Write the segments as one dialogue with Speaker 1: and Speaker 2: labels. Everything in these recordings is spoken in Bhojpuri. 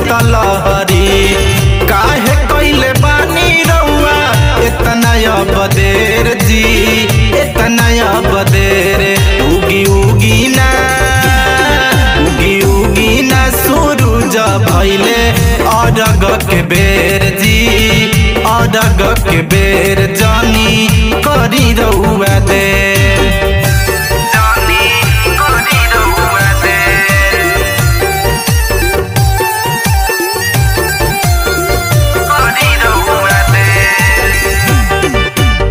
Speaker 1: शीतलहरी काहे कैले बानी रउआ इतना अब देर जी इतना अब देर उगी उगी ना उगी उगी ना सूरज भैले अरग के बेर जी अरग के बेर जानी करी रउआ देर जानी करी रउआ देर करी रउआ देर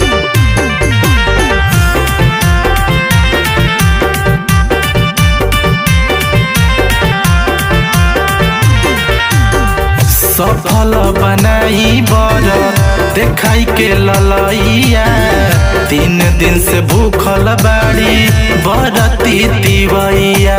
Speaker 1: सफल बनाई बर देखाई के ललैया तीन दिन से भूखल बाड़ी बरती तिवैया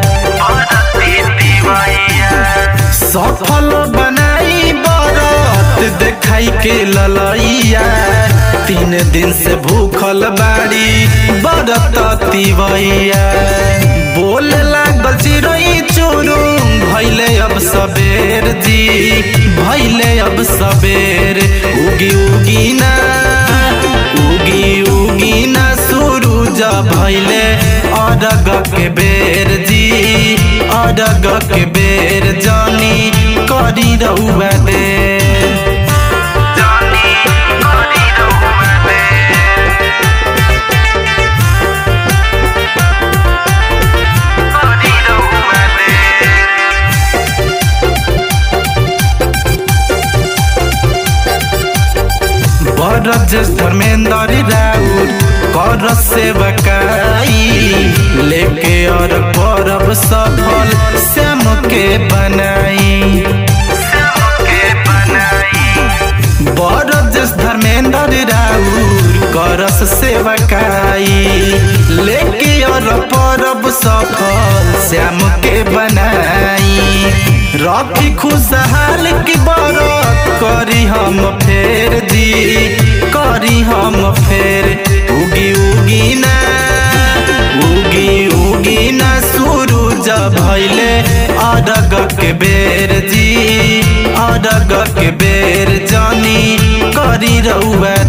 Speaker 1: सफल बनाई बरत देखाई के ललैया तीन दिन से भूखल बाड़ी बरत तिवैया बोल लागल चिड़ै चुरुम भैले अब सबेर जी भैले अब सबेर उगी उगी ना उगी उगी ना सूरज भैले अरग के बेर जी अरग के बेर जानी करी रउआ देर जानी करी रउआ देर करी रउआ देर बरज धर्मेंद्र राउर कर सेवकाई लेके और परब सफल श्याम के बनाई बरज धर्मेंद्र राउर करस सेवकाई लेके और परब सफल श्याम के बनाई रखी खुशहाल की बरत करी हम फेर जी करी हम फेर उगी उगी ना उगी उगी ना सूरज भैले अरग के बेर जी अरग के बेर जानी करी रउआ